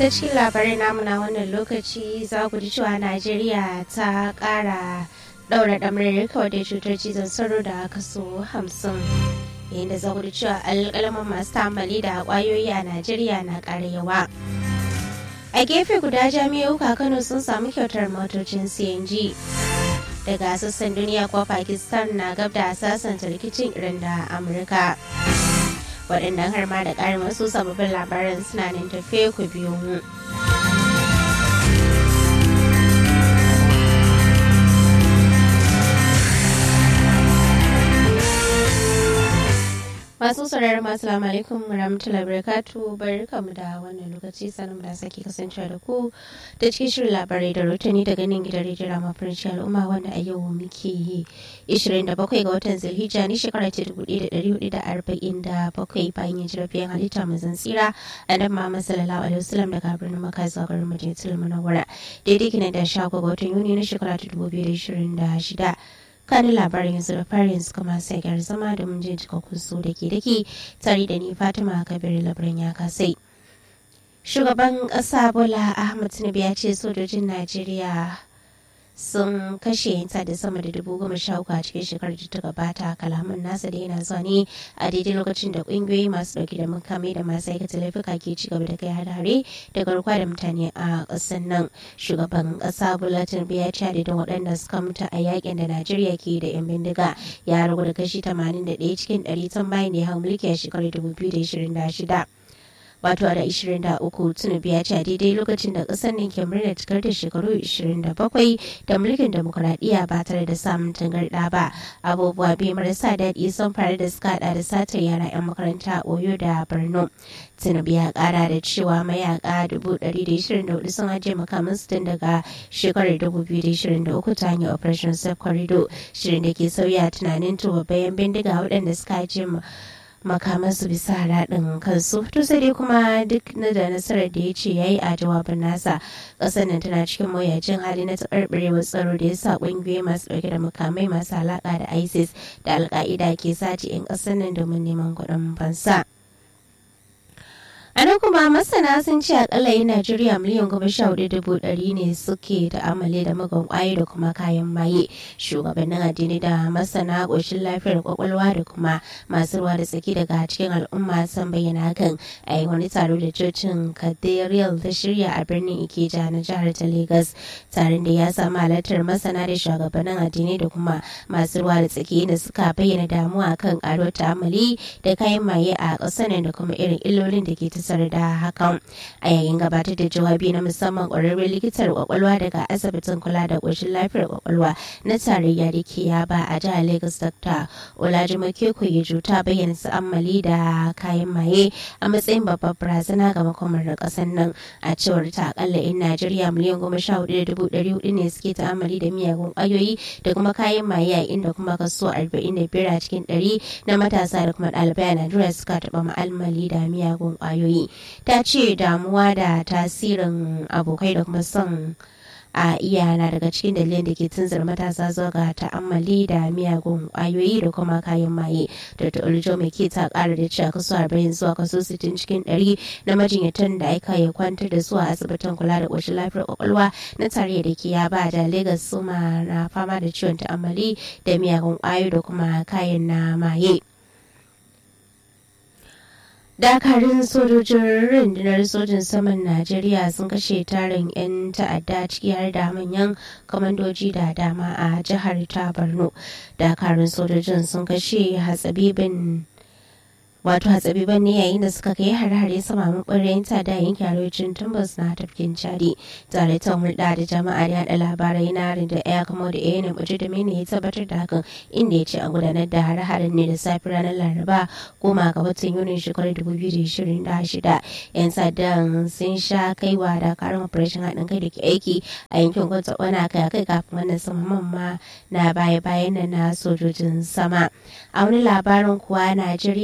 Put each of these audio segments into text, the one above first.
ta cikin labarai namu na wannan lokaci za ku ji cewa najeriya ta kara daura damarar kawai da cutar cizon sauro da kaso hamsin yayin da za ku ji cewa alƙalaman masu tambali da ƙwayoyi a najeriya na ƙara yawa a gefe guda jami'o'uka kano sun samu kyautar motocin cng daga sassan duniya kuwa pakistan na gab da sasanta rikicin irin da amurka waɗannan har ma da ƙarin wasu sababbin labaran suna nan tafe ku biyo mu. masu sauraron masu salamu alaikum rahmatullahi barakatu barkamu da wannan lokaci sanin da sake kasancewa da ku da cikin shirin labarai da rotani daga nan gidan rediyo rama farinci al'umma wanda a yau muke yi 27 ga watan zulhijja ne shekara ta 1447 bayan yin jirafiyan halitta mazan tsira a nan ma sallallahu alaihi wasallam daga birnin maka zuwa garin majalisar munawwara daidai kina da shago ga watan yuni na shekara ta 2026 kanin labarin yanzu da fari yanzu kuma sai gyar zama da mun jin cikakkun su da ke dake tare da ni fatima kabir labarin ya kasai shugaban ƙasa bola ahmad tinubu ya ce sojojin najeriya sun kashe yanta da sama da dubu goma sha uku a cikin shekarar da ta gabata kalaman nasa da yana zuwa ne a daidai lokacin da kungiyoyi masu dauke da makami da masu aikata laifuka ke ci gaba da kai hare da garkuwa da mutane a ƙasar nan shugaban ƙasa bola tinubu ya ce adadin waɗanda suka mutu a yakin da najeriya ke da yan bindiga ya ragu da kashi 81 cikin 100 tun bayan da ya hau mulki a shekarar 2026 wato da 23 tunubu ya ce a daidai lokacin da kasar nan ke murna cikar da shekaru 27 da mulkin demokuraɗiyya ba tare da samun tangarɗa ba abubuwa biyu marasa daɗi sun faru da suka hada da satar yara 'yan makaranta a oyo da borno tinubu ya kara da cewa mayaka 124 sun ajiye makamansu tun daga shekarar 2023 ta hanyar operation safe corridor shirin da ke sauya tunanin tuwa bayan bindiga waɗanda suka ajiye makamansu bisa raɗin kansu to sai dai kuma duk na da nasarar da ya ce ya yi a jawabin nasa ƙasar nan tana cikin mawuyacin hali na taɓarɓarewar tsaro da ya sa ƙungiyoyi masu ɗauke da makamai masu alaƙa da isis da alƙa'ida ke sace 'yan ƙasar nan domin neman kuɗin fansa. A nan kuma masana sun ce akalla yin Najeriya miliyan goma sha hudu dubu ɗari ne suke ta'amali da magan kwaye da kuma kayan maye. Shugabannin addini da masana ƙoshin lafiyar kwakwalwa da kuma masu ruwa da tsaki daga cikin al'umma sun bayyana hakan a yi wani taro da cocin Cathedral ta shirya a birnin Ikeja na jihar ta Lagos. Taron da ya samu halartar masana da shugabannin addini da kuma masu ruwa da tsaki da suka bayyana damuwa kan ƙaruwar ta'amali da kayan maye a ƙasar da kuma irin illolin da ke ta kasar da hakan a yayin gabatar da jawabi na musamman ƙwararren likitar kwakwalwa daga asibitin kula da ƙoshin lafiyar kwakwalwa na tarayya da ke yaba a jihar lagos dr olajimoke koyeju ta bayyana ta'ammali da kayan maye a matsayin babbar barazana ga makomar da ƙasar nan a cewar ta akalla in najeriya miliyan goma sha hudu da dubu ɗari hudu ne suke ta'ammali da miyagun ƙwayoyi da kuma kayan maye a inda kuma kaso arba'in da biyar a cikin ɗari na matasa da kuma ɗalibai a najeriya suka taɓa ma'almali da miyagun ƙwayoyi ta ce damuwa da tasirin abokai da kuma son a iya na daga cikin dalilin da ke tunzar matasa zuwa ga ta'ammali da miyagun kwayoyi da kuma kayan maye da ta mai ke ta kara da cewa kaso 40 zuwa kaso 60 cikin 100 na majinyatan da aka ya kwantar da su a asibitin kula da ƙoshin lafiyar kwakwalwa na tare da ke ya ba da lagos suma na fama da ciwon ta'ammali da miyagun kwayoyi da kuma kayan na maye. dakarun sojojin rundunar sojin saman najeriya sun kashe tarin 'yan ta'adda ciki har da manyan kamandoji da dama a jihar ta borno dakarun sojojin sun kashe hatsabibin wato hatsabiban ne yayin da suka kai har-hare sama maɓarayin ta da yankin arewacin tumbas na tafkin chadi tare ta hulɗa da jama'a da yaɗa labarai na da ya kamo da yana buje da mene ya tabbatar da hakan inda ya ce a gudanar da har-haren ne da safi ranar laraba goma ga watan yunin shekarar 2026 yan sadan sun sha kaiwa da karin operation haɗin kai da ke aiki a yankin kwanta wana kai kai kafin wannan samaman ma na baya-bayan na sojojin sama a wani labarin kuwa najeriya na da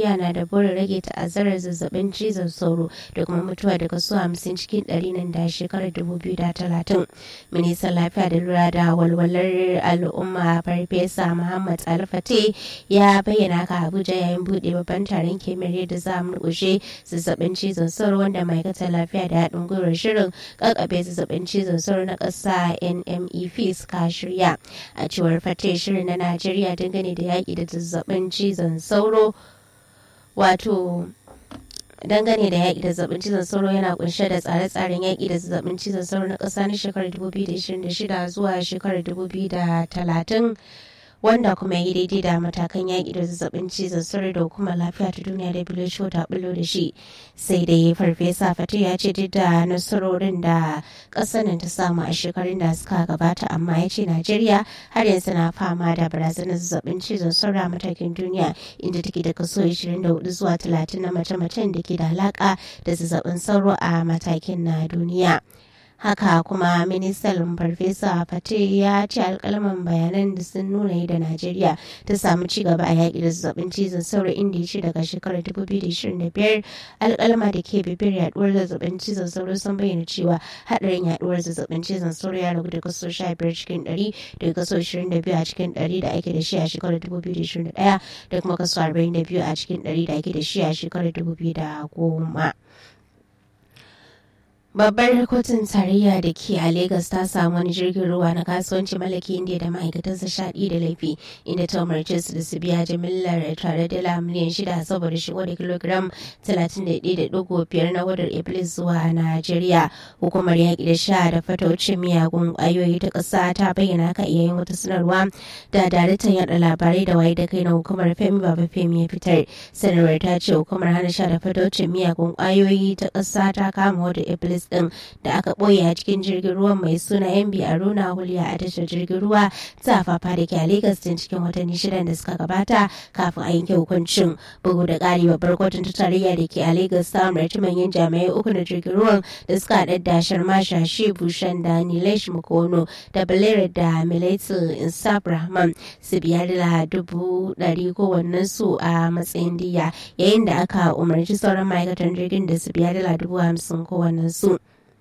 burin rage ta'azzarar zazzabin cizon sauro da kuma mutuwa da kaso hamsin cikin ɗari nan da shekarar dubu biyu da talatin ministan lafiya da lura da walwalar al'umma farfesa muhammad alfate ya bayyana ka abuja yayin buɗe babban taron kimiyyar da za a murƙushe zazzabin cizon sauro wanda ma'aikatar lafiya da haɗin gwiwar shirin ƙaƙabe zazzabin cizon sauro na ƙasa nmef suka shirya a cewar fate shirin na najeriya dangane da yaƙi da zazzabin cizon sauro wato dangane da yaƙi da zazzabin cizon sauro yana kunshe da tsare-tsaren yaƙi da zazzabin cizon sauro na ƙasa na shekarar 2026 zuwa shekarar 2030 wanda kuma ya yi daidai da matakan yaƙi da zazzabin cizon sauro da hukumar lafiya ta duniya da WHO ta bullo da shi sai dai farfesa fatu ya ce duk da nasarorin da ƙasar nan ta samu a shekarun da suka gabata amma ya ce najeriya har yanzu na fama da barazanar zazzabin cizon sauro a matakin duniya inda take da kaso 24 zuwa 30 na mace-macen da ke da alaƙa da zazzabin sauro a matakin na duniya. haka kuma ministan farfesa fate ya ce alkalman bayanan da sun nuna da najeriya ta samu ci gaba a yaƙi da zazzabin cizon sauro inda ya ce daga shekarar 2025 alkalma da ke bibiyar yaduwar zazzabin cizon sauro sun bayyana cewa haɗarin yaduwar zazzabin cizon sauro ya ragu da kaso 15 cikin 100 da kaso 22 a cikin 100 da ake da shi a shekarar 2021 da kuma kaso 42 a cikin 100 da ake da shi a shekarar 2010. Babbar kotun tarayya da ke a Legas ta samu wani jirgin ruwa na kasuwanci mallaki inda da ma'aikatansa sha da laifi inda ta umarce su da su biya jimillar tare dala miliyan shida saboda shigo da kilogiram 31.5 na wadar iblis zuwa Najeriya. Hukumar yaƙi da sha da fataucin miyagun ƙwayoyi ta ƙasa ta bayyana ka yayin wata sanarwa da daraktan yaɗa labarai da waye da kai na hukumar Femi Baba Femi ya fitar. Sanarwar ta ce hukumar hana sha da fataucin miyagun ƙwayoyi ta ƙasa ta kama wadar iblis din da aka ɓoye a cikin jirgin ruwan mai suna yan aruna hulya a tashar jirgin ruwa ta fafa da ke a Legas din cikin watanni shidan da suka gabata kafin a yanke hukuncin bugu da ƙari babbar kotun ta tarayya da ke a Legas ta umarci manyan jami'ai uku na jirgin ruwan da suka haɗa da sharma shashi bushan da nilesh mukono da balere da milaitu insaf rahman su biya dala dubu ɗari kowannen su a matsayin diya yayin da aka umarci sauran ma'aikatan jirgin da su biya dala dubu hamsin kowannen su.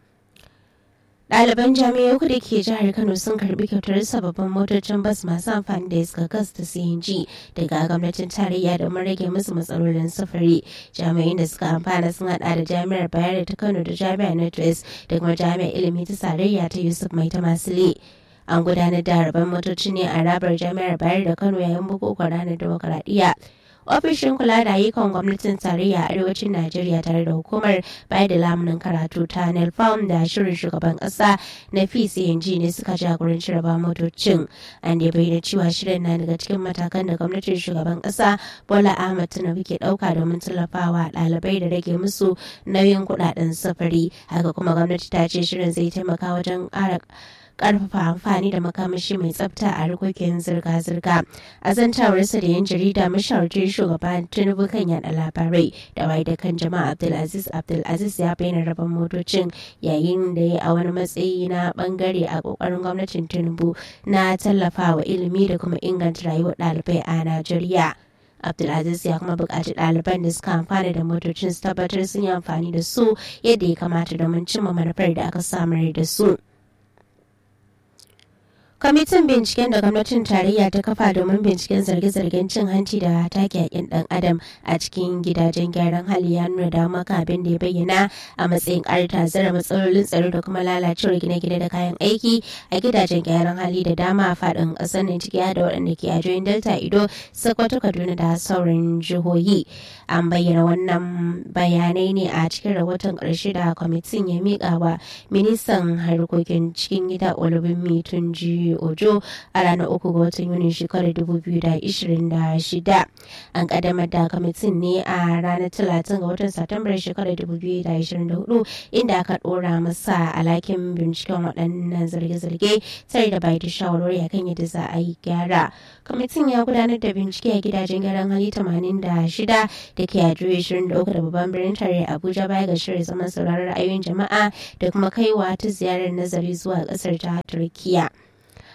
Ɗaliban jami'ai uku da ke jihar Kano sun karbi kyautar sababbin motocin bas masu amfani da iska gas da CNG daga gwamnatin tarayya domin rage musu matsalolin sufuri. Jami'ai da suka amfana sun hada da jami'ar Bayero ta Kano da jami'ar Northwest da kuma jami'ar ilimi ta tarayya ta Yusuf Mai ta Masile. An gudanar da rabon motoci ne a rabar jami'ar Bayero da Kano yayin bukukuwan ranar demokaradiyya. ofishin kula da ayyukan gwamnatin tarayya a arewacin najeriya tare da hukumar bayar da lamunin karatu ta nelfam da shirin shugaban kasa na pcng ne suka jagoranci raba motocin an da bayyana cewa shirin na daga cikin matakan da gwamnatin shugaban kasa bola ahmad tinubu ke dauka domin tallafawa ɗalibai da rage musu nauyin kuɗaɗen sufuri haka kuma gwamnati ta ce shirin zai taimaka wajen ƙara karfafa amfani da makamashi mai tsafta a harkokin zirga-zirga a zantawarsa da yan jarida mashawarcin shugaban tinubu kan yada labarai da wai da kan jama'a abdulaziz abdulaziz ya bayyana rabon motocin yayin da ya a wani matsayi na bangare a kokarin gwamnatin tinubu na tallafawa ilimi da kuma inganta rayuwar ɗalibai a najeriya abdulaziz ya kuma buƙaci ɗaliban da suka amfana da motocin su tabbatar sun yi amfani da su yadda ya kamata domin cimma manufar da aka samar da su. kwamitin binciken da gwamnatin tarayya ta kafa domin binciken zarge-zargen cin hanci da take yakin dan adam a cikin gidajen gyaran hali ya nuna da maka abin da ya bayyana a matsayin ƙarta zara matsalolin tsaro da kuma lalacewar gine-gine da kayan aiki a gidajen gyaran hali da dama a faɗin ƙasar nan ciki da waɗanda ke ajoyin delta ido sokoto kaduna da sauran jihohi an bayyana wannan bayanai ne a cikin rahoton ƙarshe da kwamitin ya miƙa wa ministan harkokin cikin gida olubin tunji ojo a ranar uku ga watan yuni shekarar 2026 an kaddamar da kwamitin ne a ranar 30 ga watan satumbar shekarar 2024 inda aka dora masa alakin binciken waɗannan zarge-zarge tare da bai da shawarwari akan yadda za a yi gyara kwamitin ya gudanar da bincike a gidajen gyaran hali 86 da ke a 23 da babban birnin tare abuja baya ga shirin zaman sauraron ra'ayoyin jama'a da kuma kaiwa ta ziyarar nazari zuwa ƙasar ta turkiya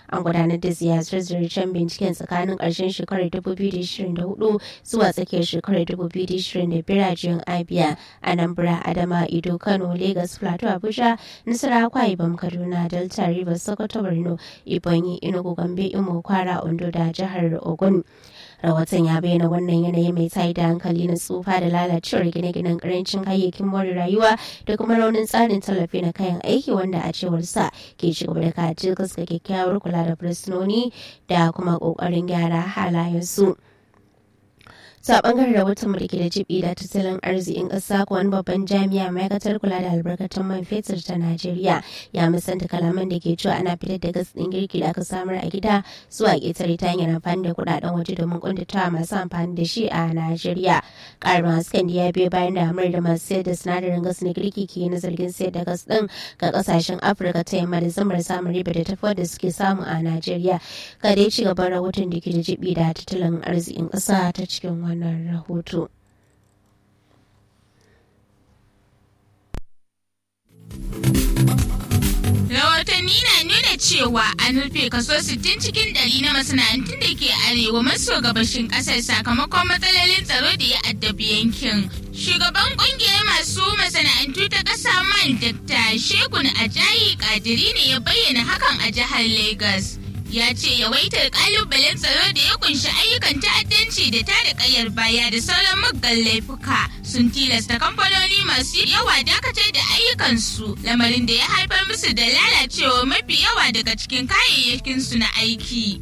an gudanar da ziyarce-ziyarcen binciken tsakanin ƙarshen shekarar 2024 zuwa tsakiyar shekarar 2025 a jiyan abia anambra adama ido kano lagos plateau abuja nasarawa akwa ibom kaduna delta rivers sokoto borno ibonyi enugu gombe imo kwara ondo da jihar ogun rahoton ya bayyana wannan yanayi mai tayi da hankali na tsufa da lalacewar gine-ginen karancin kayayyakin more rayuwa da kuma raunin tsarin tallafi na kayan aiki wanda a cewar sa ke ci gaba da kaci ga kyakkyawar kula da fursunoni da kuma kokarin gyara halayensu. ta bangaren rahoton mu da ke da jibi da tattalin arzikin ƙasa ko wani babban jami'a ma'aikatar kula da albarkatun man fetur ta najeriya ya musanta kalaman da ke cewa ana fitar da gas ɗin girki da aka samar a gida zuwa ƙetare ta hanyar amfani da kuɗaɗen waje domin kuntatawa masu amfani da shi a najeriya ƙarin hasken da ya biyo bayan da amur da masu sayar da sinadarin gas na girki ke na zargin sayar da gas ɗin ga ƙasashen afirka ta yamma da zamar samun riba da tafi da suke samu a najeriya ga dai ci gaban rahoton da ke da jibi da tattalin arzikin ƙasa ta cikin wani wannan rahoto. Rahotanni na nuna cewa an rufe kaso 60 cikin ɗari na masana'antun da ke arewa maso gabashin ƙasar sakamakon matsalolin tsaro da ya addabi yankin. Shugaban ƙungiyar masu masana'antu ta ƙasa man Dr. Shegun Ajayi Kadiri ne ya bayyana hakan a jihar Lagos. ya ce yawaitar kalubalen tsaro da ya kunshi ayyukan ta'addanci da tada kayar baya da sauran muggan laifuka sun tilasta kamfanoni masu yawa dakatar da ayyukansu lamarin da ya haifar musu da lalacewa mafi yawa daga cikin kayayyakinsu na aiki.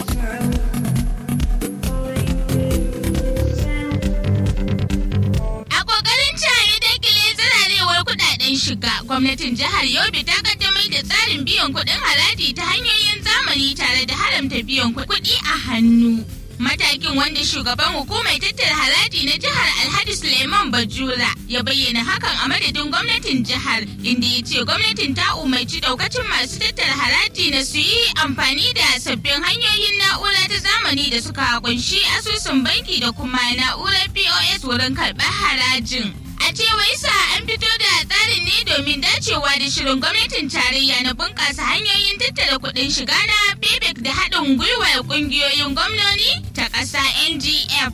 A ƙoƙarin ya dakile zararewar kudaden shiga gwamnatin jihar Yobe ta kaddamar da tsarin biyan kuɗin haraji ta hanyoyin zamani tare da haramta biyan kuɗi a hannu. Matakin wanda shugaban hukumar tattara haraji na jihar Alhaji Suleiman Bajura ya bayyana hakan a madadin gwamnatin jihar inda ya ce gwamnatin ta umarci daukacin masu tattara haraji na su yi amfani da sabbin hanyoyin na'ura ta zamani da suka kunshi asusun banki da kuma na'urar POS wurin karɓar harajin. A cewar sa an fito da tsarin ne domin dacewa da shirin gwamnatin tarayya na bunƙasa hanyoyin tattara kuɗin shiga na payback da haɗin gwiwar ƙungiyoyin gwamnoni ta ƙasa NGF.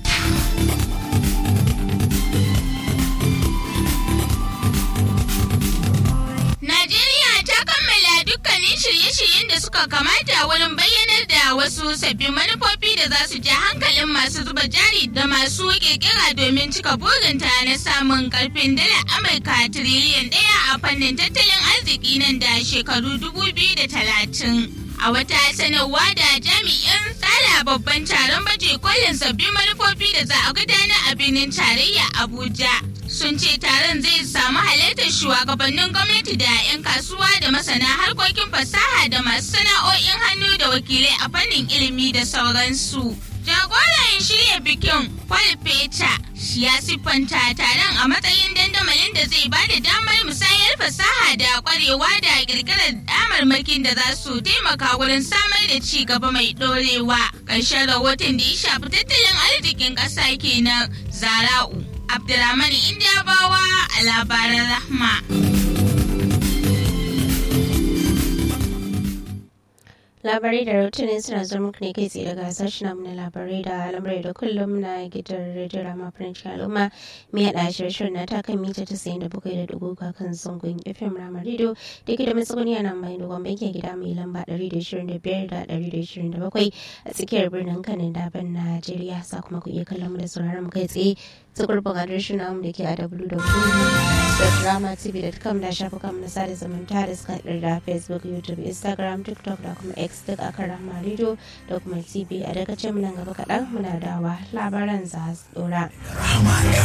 Najeriya ta kammala dukkanin shirye-shiryen da suka kamata wurin bayyanar da wasu sabbin manufofi da za su ja hankalin masu zuba jari da masu kirkira domin cika burinta na samun karfin dala Amurka tiriliyan ɗaya a fannin tattalin arziki nan da shekaru 2030. a wata sanarwa da jami'in tsara babban taron baje kolin sabbin manufofi da za a gudanar a birnin tarayya abuja sun ce taron zai samu halartar shugabannin gwamnati da 'yan kasuwa da masana harkokin fasaha da masu sana'o'in hannu da wakilai a fannin ilimi da sauransu jagoran shirya bikin paul peter ya siffanta taron a matsayin dandamalin da zai bada damar musayar fasaha da kwarewa da kirkirar damarmakin da za su taimaka wurin samar da ci gaba mai dorewa ƙarshen rahoton da ya shafi tattalin arzikin ƙasa kenan zara'u abdulrahman indiyabawa a labaran rahma labarai da rahotanni suna zuwa muku ne kai tsaye daga sashen namu na labarai da al'amurai da kullum na gidan rediyo rama farancin al'umma mai haɗa shirye na ta kan mita ta sayin da bakwai da dubu kan zangon fm rama rediyo da ke da matsuguni a nan mai dogon bankin gida mai lamba ɗari da ishirin da biyar da ɗari da ishirin da bakwai a tsakiyar birnin kanin daban najeriya sa kuma ku iya kallon mu da sauraron mu kai tsaye ta gurbin adireshin namu da ke a www.dramatv.com da shafukan na sada zumunta da suka da facebook youtube instagram tiktok da kuma x duk akan rama radio da kuma tv a daga nan gaba kaɗan muna dawa labaran za su dora.